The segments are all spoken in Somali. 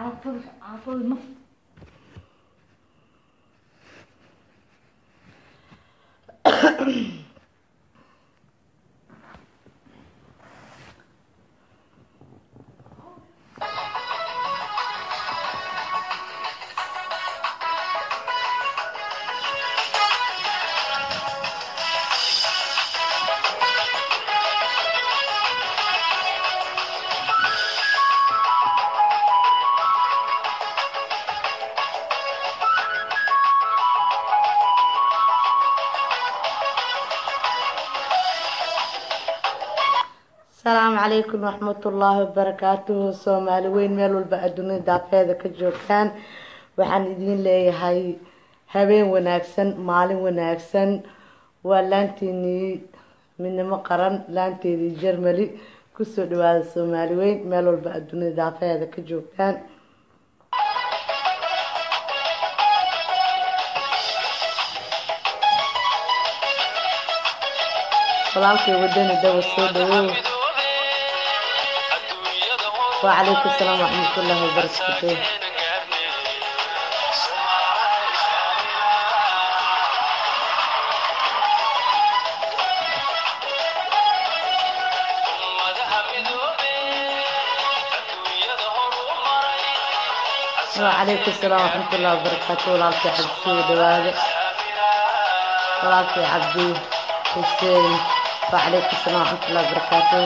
caafada caafada naf asalaamu calaykum waraxmatullaahi wabarakaatuhu soomaali weyn meel walba adduunyada daafeeda ka joogtaan waxaan idiin leeyahay habeen wanaagsan maalin wanaagsan waa laantiinii midnimo qaran laanteedii jermali kusoo dhawaada soomaali weyn meel walba adduunyada daafeeda ka joogtaan walaalkay wadani dawa soo dhawow وعليكم السلام ورحمة الله وبركاته وعليكم السلام ورحمة الله وبركاته ولالكي عبد سيد دوادة ولالكي عبدي حسين وعليكم السلام ورحمة الله وبركاته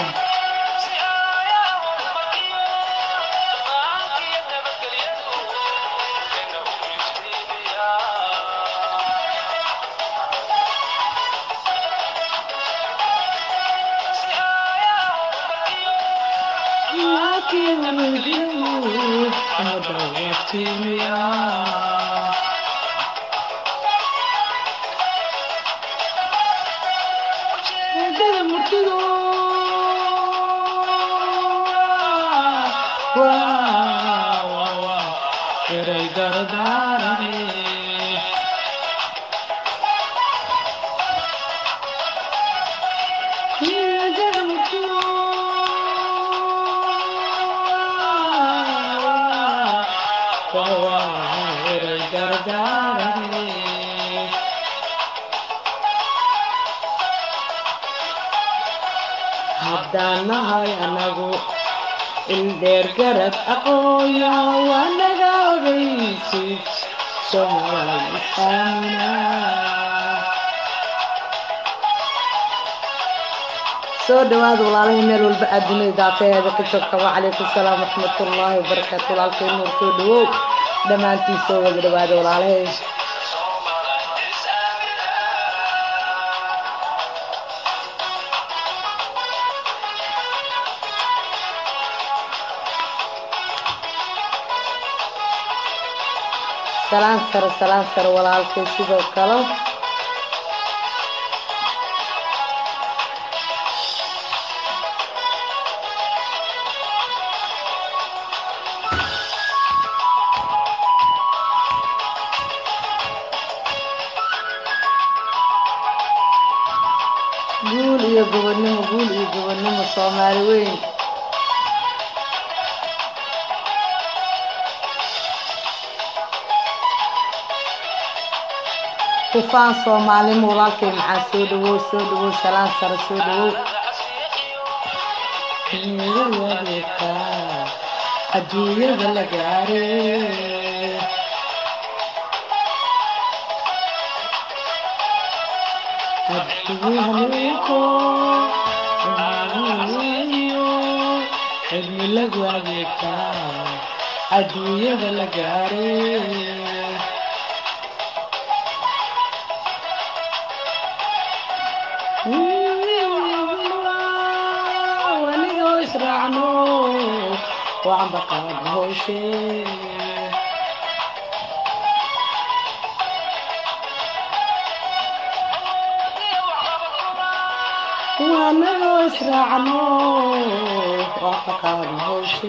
haddaan nahay anagu ildheer garad aqooya waa naga ogeysid somaal islaamina soo dhawaada walaalahii meel walba adduunyada daafeheeda ka joogta wacalaykum salaam waraxmatullaahi wabarakaatu walaalkay nuur soo dhawow dhammaantiin soo wada dhawaada walaalahay salaan sare salaan sare walaalkay sidoo kale guul iyo gobonnimo guul iyo gobonnimo soomaali weyn kufaan soomaalimo walaalkay maxaa soo dhawow soo dhawow salaan sare soo dhawow adduunyada la gaare cilmi lagu adeegtaa adduunyada la gaare wanigoo israacno waan baqaan hooshe wanigoo israacno waan baqaan hooshe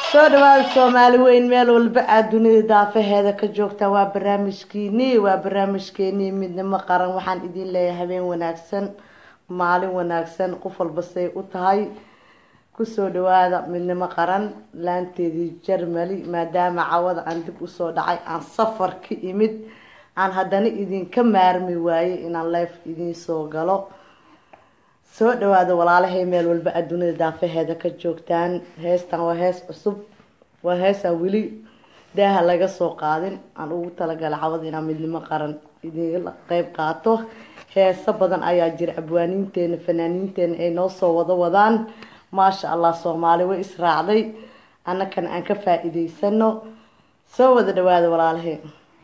soo dhawaada soomaali weyn meel walba aad dunida daafaheeda ka joogtaan waa barnaamijkiinii waa barnaamijkeenii midnimo qaran waxaan idin leeyahay habeen wanaagsan maalin wanaagsan qof walba say u tahay kusoo dhawaada midnimo qaran laanteedii jarmali maadaama cawada aan dib usoo dhacay aan safar ka imid aan haddana idinka maarmi waayey inaan life idiin soo galo soo dhawaada walaalahay meel walba adduunida daafaheeda ka joogtaan heestan waa hees cusub waa heesaan weli daaha laga soo qaadin aan ugu talagalay cawada inaan midnimo qaran idinla qeyb qaato heeso badan ayaa jira abwaaniinteena fanaaniinteena ay noo soo wada wadaan maasha allah soomaali way israacday annakana aan ka faa-iideysano soo wada dhawaada walaalahay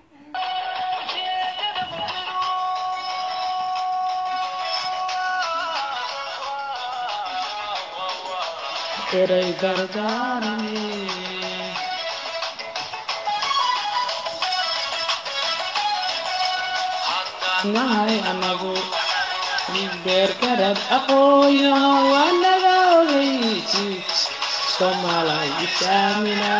eray gargaarane nahay anagu beergarad aqooyo waa naga ogeysiis soomaalay isaamina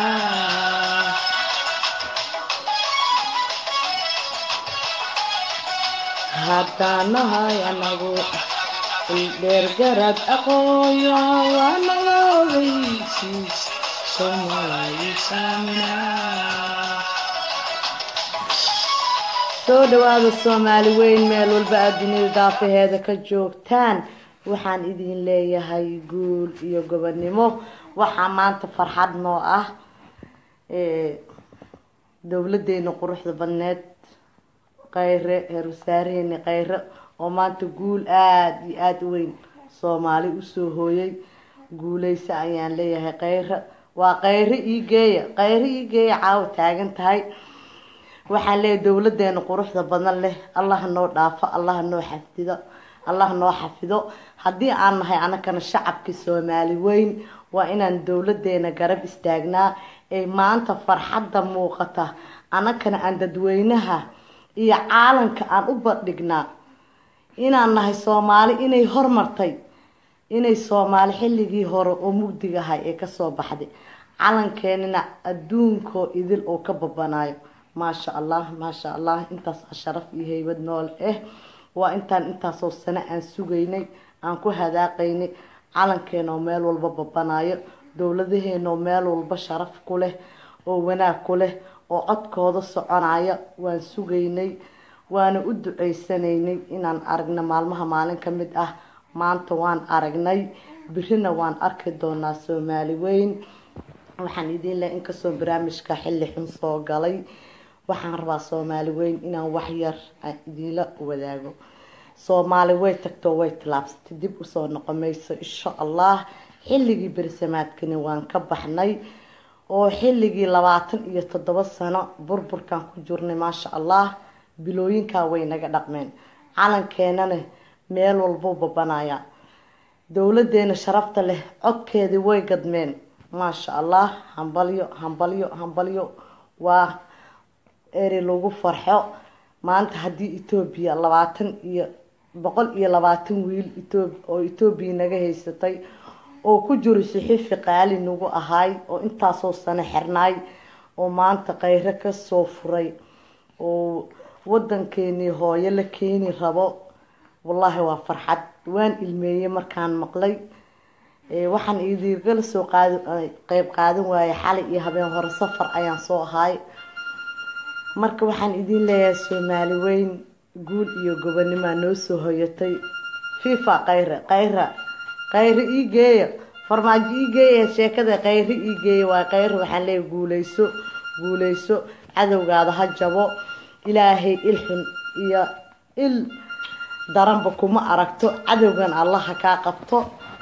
haddaan nahay anagu beergarad aqooyo waa naga ogeysiis soomaalay isaamina soo dhawaada soomaali weyn meel walba aad dunida daafaheeda ka joogtaan waxaan idin leeyahay guul iyo gobonimo waxaa maanta farxad noo ah dowladeena quruxda badneed kayre heer wasaaraheeni kayre oo maanta guul aada iyo aada u weyn soomaali usoo hooyay guuleysa ayaan leeyahay kayre waa kayre ii geeya kayre ii geeya caawa taagan tahay waxaan leeyahay dowladeena quruxda badan leh allaha noo dhaafo allaha noo xafido allaha noo xafido haddii aan nahay anakana shacabkii soomaali weyn waa inaan dowladeena garab istaagnaa ee maanta farxadda muuqata anakana aan dadweynaha iyo caalamka aan u bandhignaa inaan nahay soomaali inay hormartay inay soomaali xilligii hore oo mugdiga ahay ee kasoo baxday calankeenina adduunkoo idil oo ka babanaayo maasha allah maasha allah intaas sharaf iyo haybad nool ah waa intaan intaasoo sano aan sugaynay aan ku hadaaqaynay calankeenoo meel walba babanayo dowladaheenoo meel walba sharaf ku leh oo wanaag ku leh oo codkooda soconaya waan sugaynay waana u duceysanaynay inaan aragno maalmaha maalin ka mid ah maanta waan aragnay birina waan arki doonaa soomaali weyn waxaan idiin leh inkastoo barnaamijka xilli xun soo galay waxaan rabaa soomaali weyn inaan waxyar aan idiinla wadaago soomaali way tagtoo way tilaabsatay dib usoo noqon mayso insha allah xilligii bersamaadkani waan ka baxnay oo xilligii labaatan iyo toddoba sano burburkan ku jirnay maasha allah bilooyinkaa way naga dhaqmeen calankeenana meel walbuu babanaya dowladeena sharafta leh codkeedii way gadmeen maasha allah hambalyo hambalyo hambalyo waa eri lagu farxo maanta haddii etoobiya labaatan iyo boqol iyo labaatan wiil oo etoobiya naga haysatay oo ku jiro saxiifi qaali nagu ahaay oo intaasoo sano xirnaay oo maanta kayre kasoo furay oo wadankeenii hooyo la keeni rabo wallaahi waa farxad waan ilmeeyey markaan maqlay waxaan idiirgala soo qaadi qeyb qaadan waayay xalay iyo habeen hore safar ayaan soo ahaay marka waxaan idin leeyahay soomaali weyn guul iyo gobonimaa noo soo hoyatay fifa kayre kayra kayre ii geeya farmaajo ii geeya sheekada kayre ii geeya waa kayre waxaan leeyahay guuleyso guuleyso cadowgaada ha jabo ilaahay il xun iyo il daranba kuma aragto cadowgan allaha kaa qabto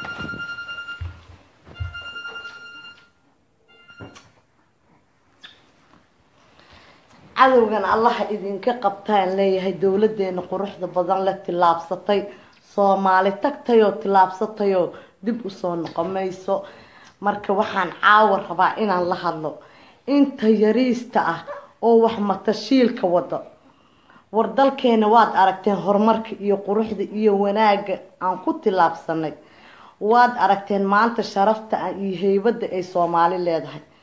cadowgan allaha idinka qabtaan leeyahay dowladeena quruxda badan la tillaabsatay soomaali tagtayoo tillaabsatayoo dib usoo noqon mayso marka waxaan caawa rabaa inaan la hadlo inta yariista ah oo wax matashiilka wado war dalkeena waad aragteen horumarka iyo quruxda iyo wanaagga aan ku tillaabsanay waad aragteen maanta sharafta iyo heybadda ay soomaali leedahay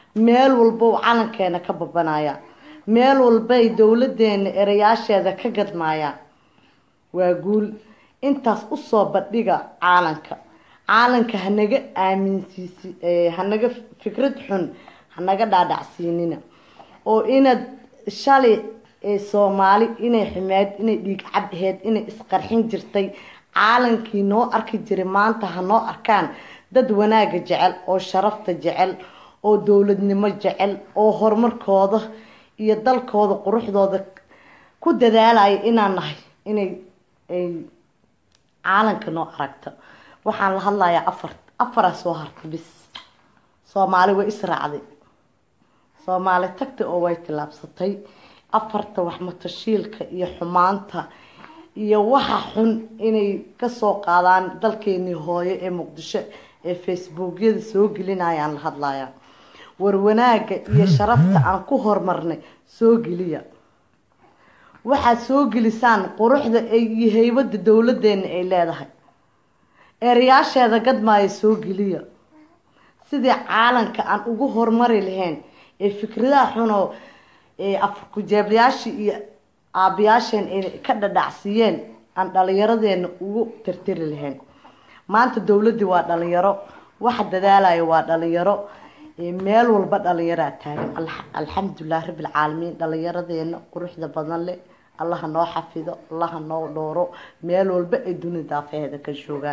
meel walba calankeena ka babanaya meel walbay dowladeena erayaasheeda ka gadmaayaan waa guul intaas usoo bandhiga caalanka caalanka hanaga aaminsiisi hanaga fikrad xun hanaga dhaadhacsiinina oo inaad shalay soomaali inay xumeed inay dhiig cab aheyd inay isqarxin jirtay caalankii noo arki jiray maanta ha noo arkaan dad wanaaga jecel oo sharafta jecel oo dowladnimo jecel oo horumarkooda iyo dalkooda quruxdooda ku dadaalaya inaan nahay inay ay caalanka noo aragto waxaan la hadlayaa afar afaraa soo hartay bis soomaali way israacday soomaali tagtay oo way tillaabsatay afarta waxmatashiilka iyo xumaanta iyo waxa xun inay kasoo qaadaan dalkeenii hooyo ee muqdisho ee facebookyada soo gelinayaan la hadlayaa war wanaaga iyo sharafta aan ku horumarnay soo geliya waxaad soo gelisaan quruxda iyo heybada dowladeena ay leedahay ereyaasheeda gadmaaya soo geliya sidii caalanka aan ugu horumari lahayn ee fikradaha xunoo afarkujeeblayaashii iyo aabayaasheen ay ka dhadhacsiiyeen aan dhalinyaradeena ugu tirtiri lahayn maanta dowladii waa dhalinyaro waxa dadaalaya waa dhalinyaro meel walba dhalinyaraa taagan alxamdulilah rabbilcaalamiin dhalinyaradeena quruxda badan leh allaha noo xafido allaha noo dhooro meel walba ay duni daafeheeda ka joogaan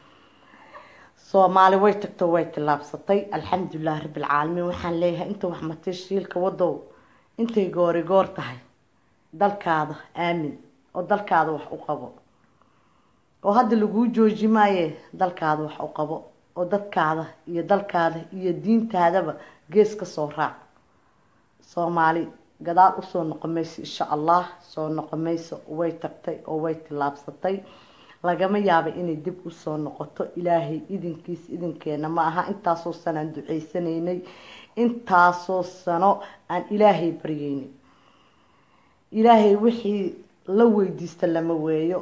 soomaali way tagto way tillaabsatay alxamdulilah rabbilcaalamiin waxaan leeyahay inta wax matashiilka wadow intay goori goor tahay dalkaada aamin oo dalkaada wax u qabo oo hadda laguu jooji maaye dalkaada wax u qabo oo dadkaada iyo dalkaada iyo diintaadaba gees ka soo raac soomaali gadaal usoo noqon mayso insha allah soo noqon mayso way tagtay oo way tillaabsatay lagama yaaba inay dib usoo noqoto ilaahay idinkiis idinkeena ma aha intaasoo sano aan duceysanaynay intaasoo sano aan ilaahay baryeynay ilaahay wixii la weydiista lama weeyo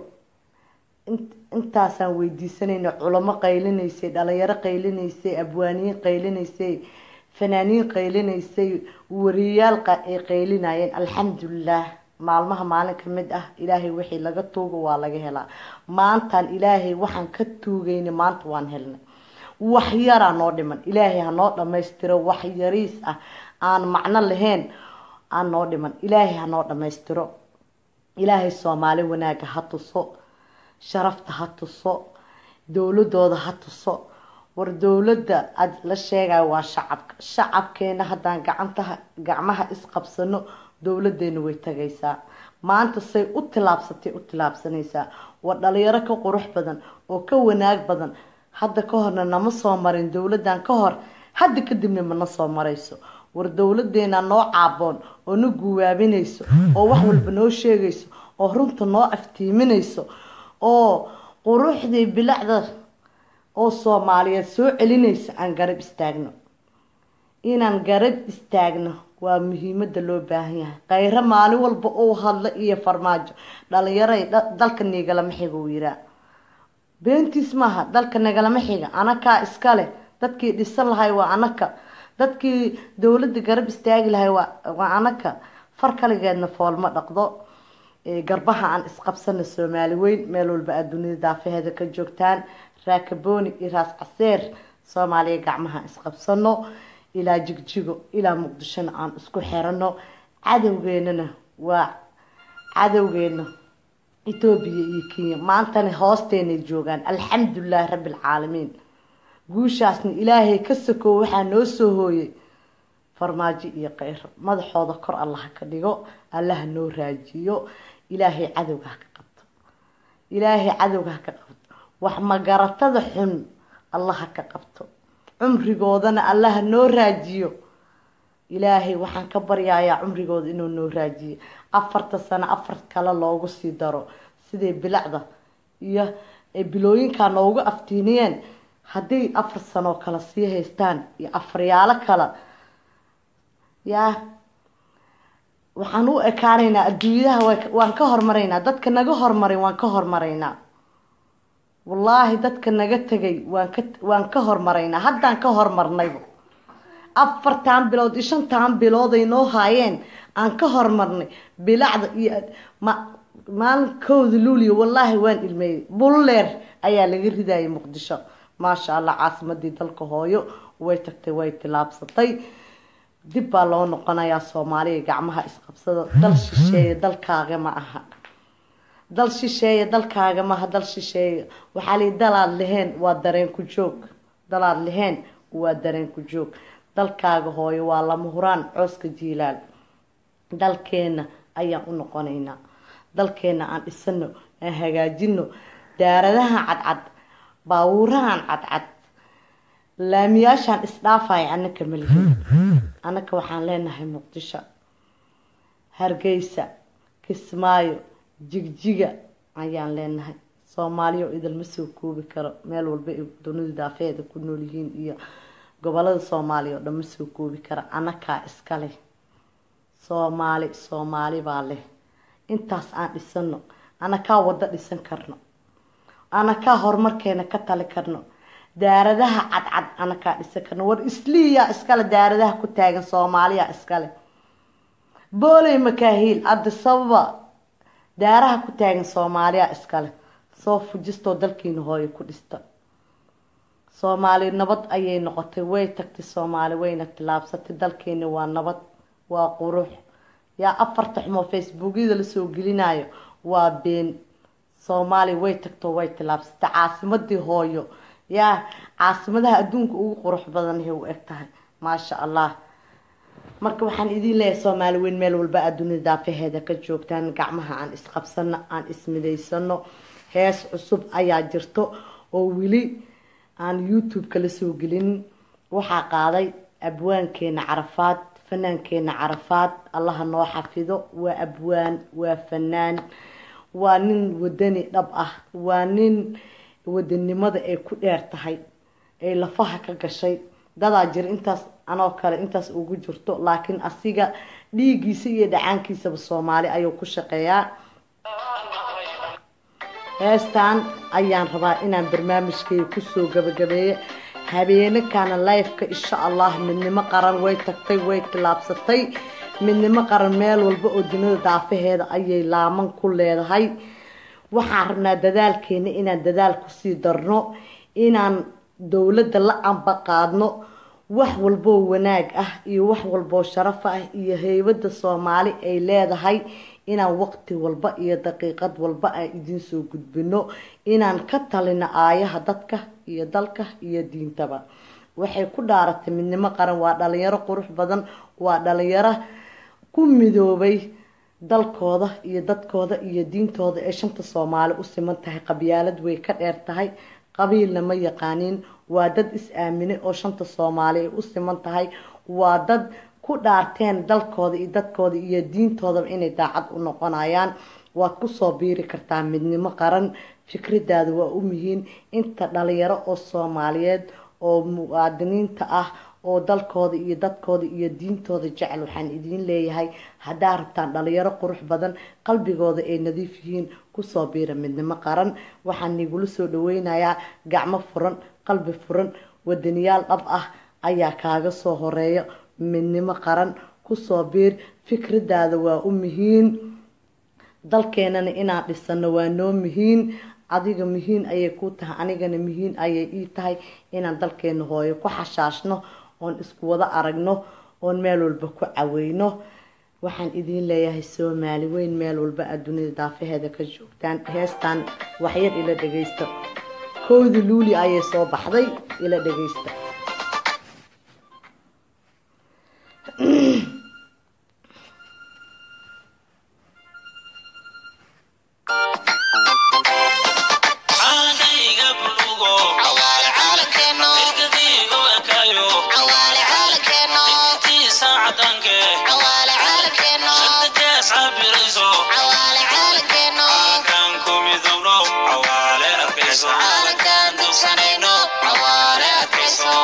intaasaan weydiisanayna culamo qaylinaysay dhalinyaro qaylinaysay abwaaniyiin qaylinaysay fanaaniin qaylinaysay wariyayaal ay qaylinayeen alxamdulilah maalmaha maalin ka mid ah ilaahay wixii laga tuugo waa laga helaa maantaan ilaahay waxaan ka tuugayna maanta waan helnay wax yaraa noo dhiman ilaahay ha noo dhammaystiro wax yariis ah aan macno lahayn aan noo dhiman ilaahay ha noo dhammaystiro ilaahay soomaali wanaaga ha tuso sharafta ha tuso dowladooda ha tuso war dowladda aada la sheegayo waa shacabka shacabkeena haddaan gacantaha gacmaha isqabsano dowladeena way tagaysaa maanta say u tilaabsatay u tilaabsanaysaa waa dhalinyaro ka qurux badan oo ka wanaag badan hadda ka horna nama soo marin dowladan ka hor hadda kadibna mana soo marayso war dowladeena noo caaboon oo na guwaabinayso oo wax walba noo sheegayso oo runta noo aftiiminayso oo quruxdii bilacda oo soomaaliyeed soo celinaysa aan garab istaagno inaan garab istaagno waa muhiimada loo baahan yahay khayro maalin walba uu hadlo iyo farmaajo dhalinyaray dalka niigalama xiga uu yiraa beentiis maaha dalka nagalama xiga anakaa iskale dadkii dhisan lahay waa anaka dadkii dowladda garab istaagi lahay waa anaka far kaligeedna foolma dhaqdo garbaha aan isqabsana soomaali weyn meel walba aad dunida daafaheeda ka joogtaan raakabooni iyo raas caseer soomaaliya gacmaha isqabsano ilaa jigjigo ilaa muqdishona aan isku xirano cadowgeenana waa cadowgeena etoobiya iyo kenya maantana hoosteenay joogaan alxamdulilahi rabbilcaalamiin guushaasna ilaahay ka sakow waxaa noo soo hooyay farmaajo iyo keyro madaxooda kor allaha ka dhigo allaha noo raajiyo ilaahay cadowga ha ka qabto ilaahay cadowga ha ka qabto wax magaratada xun allaha ka qabto cumrigoodana allaha noo raajiyo ilaahay waxaan ka baryayaa cumrigooda inuu noo raajiyo afarta sano afar kale loogu sii daro siday bilacda iyo bilooyinkaa noogu aftiiniyeen hadday afar sanoo kale sii haystaan iyo afaryaalo kale yaa waxaan u ekaanaynaa adduunyadaha waan ka hormaraynaa dadka naga hormaray waan ka hormaraynaa wallaahi dadka naga tegay waan ka waan ka hormaraynaa haddaan ka hormarnayba afartan bilood iyo shantan bilood ay noo haayeen aan ka hormarnay bilacda iyo maalinkooda luuliya wallaahi waan ilmeeyey bulleer ayaa laga ridayay muqdisho maasha allah caasimadii dalka hooyo way tagtay way tilaabsatay dib baa loo noqonayaa soomaaliya gacmaha isqabsada dal shisheeye dalkaaga ma aha dal shisheeye dalkaaga maaha dal shisheeye waxaa lii dalaad leheen waa dareen ku joog dalaad leheen waa dareen ku joog dalkaaga hooyo waa lama huraan cooska jiilaal dalkeena ayaan u noqonaynaa dalkeena aan dhisano aan hagaajino daaradahan cadcad baabuurahan cadcad laamiyaashaan isdhaafaya anaka malihin anaka waxaan leenahay muqdisho hargeysa kismaayo jigjiga ayaan leenahay soomaaliya oo idilma soo koobi karo meel walba ay dunida daafeeda ku nool yihiin iyo gobolada soomaaliya oo dhan ma soo koobi kara anakaa iska leh soomaali soomaali baa leh intaas aan dhisano anakaa waddo dhisan karno anakaa horumarkeena ka tali karno daaradaha cadcad anakaa dhisan karno war isliiyaa iskale daaradaha ku taagan soomaaliya iskale booley makaahiil adisababa daaraha ku taagan soomaaliya iskale soo fujistoo dalkiina hooyo ku dhista soomaali nabad ayay noqotay way tagtay soomaali wayna tilaabsatay dalkeeni waa nabad waa qurux yaa afarta xumoo facebookyada lasoo gelinayo waa been soomaaliya way tagto way tilaabsatay caasimadii hooyo yaa caasimadaha adduunka ugu qurux badanhay u eg tahay maasha allah marka waxaan idiin leeyahay soomaali weyn meel walba aad dunida daafaheeda ka joogtaan gacmaha aan isqabsano aan ismidaysano hees cusub ayaa jirto oo weli aan youtube-ka lasoo gelin waxaa qaaday abwaankeena carafaad fanaankeena carafaad allaha noo xafido waa abwaan waa fanaan waa nin wadani dhab ah waa nin wadanimada ay ku dheer tahay ay lafaha ka gashay dadaa jira intaas anoo kale intaas ugu jirto laakiin asiga dhiigiisa iyo dhacaankiisaba soomaali ayuu ku shaqeeyaa heestan ayaan rabaa inaan barnaamijkeyga kusoo gabagabeeyo habeenakana lifeka insha allah midnimo qaran way tagtay way tilaabsatay midnimo qaran meel walba oo dunida daafaheeda ayay laaman ku leedahay waxaan rabnaa dadaalkeena inaan dadaal kusii darno inaan dowladda la amba qaadno wax walboo wanaag ah iyo wax walboo sharaf ah iyo heybada soomaali ay leedahay inaan waqti walba iyo daqiiqad walba aan idiin soo gudbino inaan ka talino aayaha dadka iyo dalka iyo diintaba waxay ku dhaaratay midnimo qaran waa dhalinyaro qurux badan waa dhalinyaro ku midoobay dalkooda iyo dadkooda iyo diintooda ee shanta soomaali u siman tahay qabyaalad way ka dheer tahay qabiilna ma yaqaaniin waa dad is-aaminay oo shanta soomaali ay u siman tahay waa dad ku dhaarteen dalkooda iyo dadkooda iyo diintoodaba inay daacad u noqonayaan waad kusoo biiri kartaa midnimo qaran fikradaada waa u muhiin inta dhalinyaro oo soomaaliyeed oo muwaadiniinta ah oo dalkooda iyo dadkooda iyo diintooda jecel waxaan idiin leeyahay haddaa rabtaan dhalinyaro qurux badan qalbigooda ay nadiif yihiin kusoo biira midnimo qaran waxaan nigula soo dhaweynayaa gacmo furan qalbi furan wadaniyaal dhab ah ayaa kaaga soo horeeya midnimo qaran kusoo biir fikradaada waa u muhiin dalkeenana inaan dhisano waa noo muhiin adiga muhiin ayay ku tahay anigana muhiin ayay ii tahay inaan dalkeena hooyo ku xashaashno oon isku wada aragno oon meel walba ku caweyno waxaan idiin leeyahay soomaali weyn meel walba aad dunida daafaheeda ka joogtaan heestan waxyar ila dhageysta kowda luuli ayay soo baxday ila dhageysta Cawaale adkayso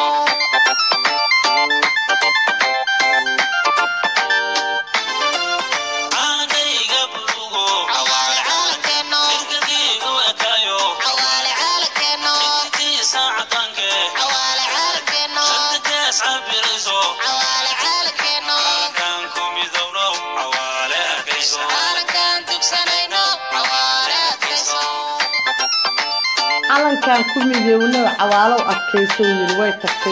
calankan ku midoowna cawaalow adkayso yiri way tagtay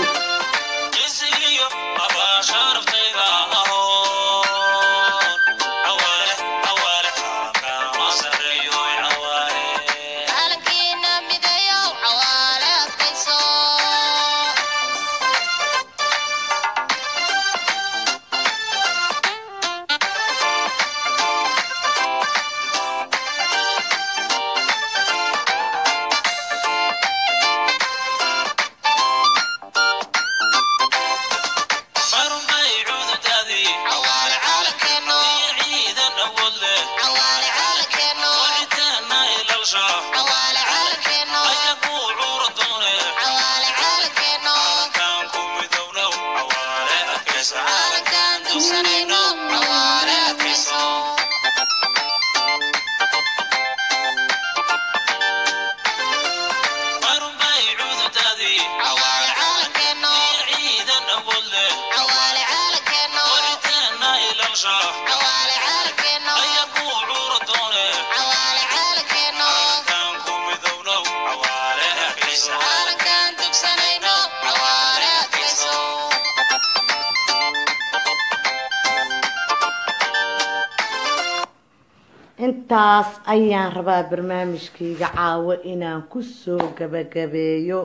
intaas ayaan rabaa barnaamijkayga caawo inaan kusoo gabagabeeyo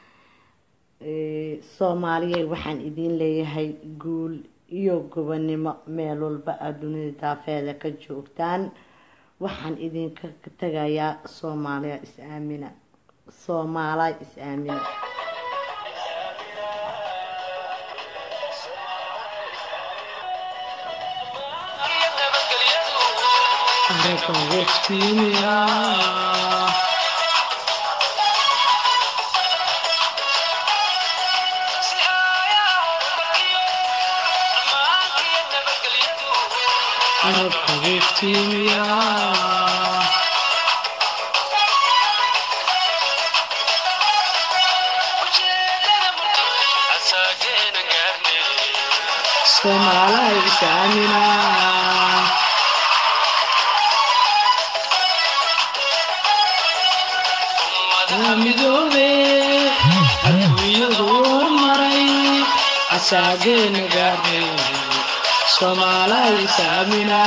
soomaaliyey waxaan idiin leeyahay guul iyo gobonimo meel walba aada dunida daafeeda ka joogtaan waxaan idinka tagayaa soomaaliya is-aamina soomaaliya is-aamina Soomaalay is-aamina midoobe adduunyadu hormaray asaageena gaarnay soomaalay is-aamina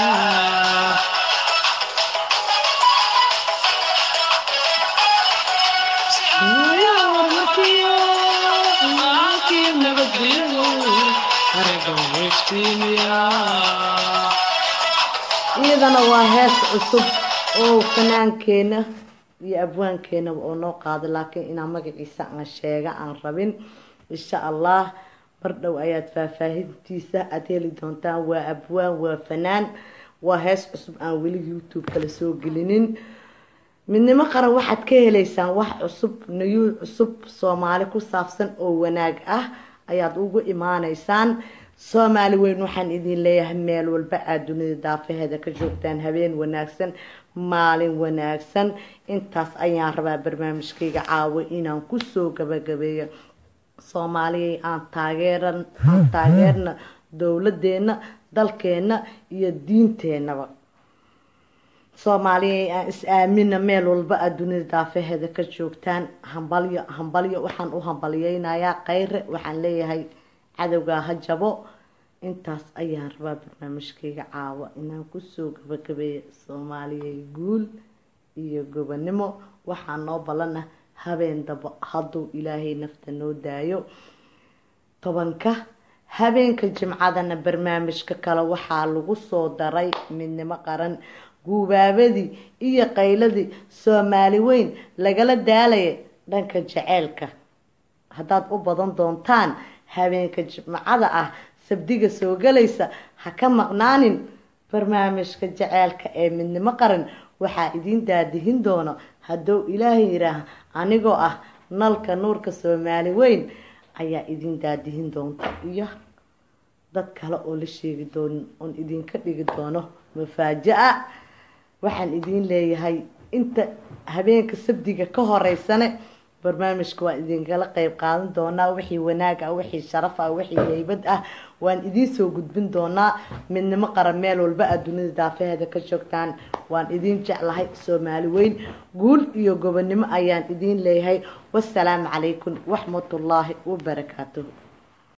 iyadana waa hees cusub oo fanaankeenna iyo abwaankeenaba oo noo qaada laakiin inaan magaciisa aan sheega aan rabin insha allah mar dhow ayaad faahfaahintiisa aada heli doontaan waa abwaan waa fanaan waa hees cusub aan weli youtube kala soo gelinin midnimo qaran waxaad ka heleysaan wax cusub nayuu cusub soomaali ku saabsan oo wanaag ah ayaad ugu imaaneysaan soomaali weyn waxaan idin leeyahay meel walba aada dunida daafaheeda ka joogtaan habeen wanaagsan maalin wanaagsan intaas ayaan rabaa barnaamijkayga caawo inaan kusoo gabagabeeyo soomaaliyay aan taageeran aan taageerna dowladeenna dalkeenna iyo diinteenaba soomaaliyay aan is-aamina meel walba aada dunida daafaheeda ka joogtaan hambalyo hambalyo waxaan u hambalyeynayaa kheyre waxaan leeyahay cadowgaa ha jabo intaas ayaan rabaa barnaamijkayga caawa inaan kusoo gabagabeeyo soomaaliyay guul iyo gobonimo waxaa noo balana habeen dabo hadduu ilaahay nafta noo daayo tobanka habeenka jimcadana barnaamijka kale waxaa lagu soo daray midnimo qaran guubaabadii iyo qayladii soomaali weyn lagala daalaya dhanka jaceylka haddaad u badan doontaan habeenka jimcada ah sabdiga soo galaysa ha ka maqnaanin barnaamijka jaceylka ee midnimo qaran waxaa idiin daadihin doono hadduu ilaahay yiraah anigoo ah nalka nuurka soomaali weyn ayaa idiin daadihin doonta iyo dad kale oo la sheegi doonin oon idinka dhigi doono mafaaja-a waxaan idiin leeyahay inta habeenka sabdiga ka horeysane barnaamijka waan idinkala qeyb qaadan doonaa wixii wanaag ah wixii sharaf ah wixii heybad ah waan idiin soo gudbin doonaa midnimo qaran meel walba aad dunida daafaheeda ka joogtaan waan idiin jeclahay soomaali weyn guul iyo gobonimo ayaan idiin leeyahay wasalaamu calaykum waxmatullaahi wabarakaatuhu